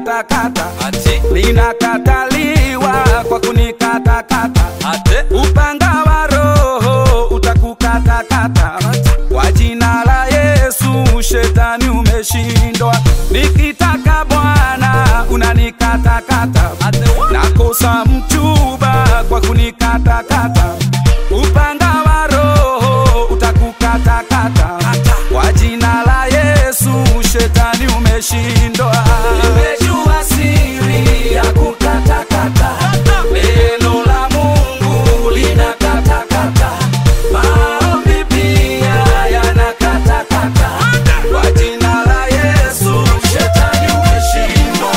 kunikatakata ati linakataliwa kwa kunikatakata ate upanga wa roho utakukatakata kwa jina la yesu shetani umeshindwa nikitaka bwana unanikatakata nakosa mchuba kwa kunikatakata upanga wa roho utakukatakata kwa jina la yesu shetani umeshindwa nimejua siri ya kukatakata neno la mungu linakatakata maombi pia yanakatakata kwa jina la yesu shetani umeshindwa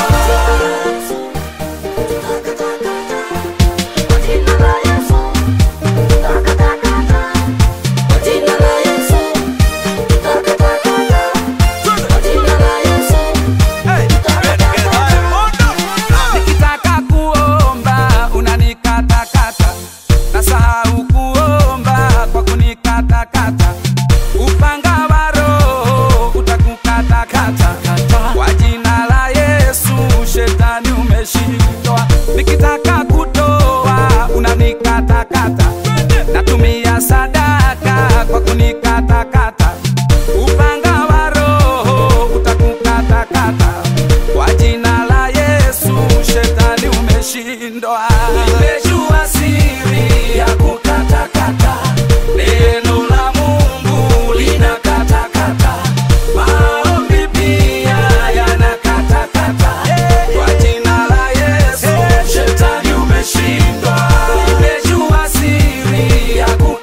nikitaka kuomba unanikatakata nasahau kuomba kwa kunikatakata upanga wa roho utakukatakata kwa jina la yesu shetani umeshindwa nikitaka kutoa unanikatakata natumia sadaka kwa kunikatakata upanga wa roho utakukatakata kwa jina la yesu shetani umeshindwa nimejua siri ya kukatakata neno la mungu linakatakata maombi pia yanakatakata kwa jina la yesu shetani umeshindwa nimejua siri ya kukatakata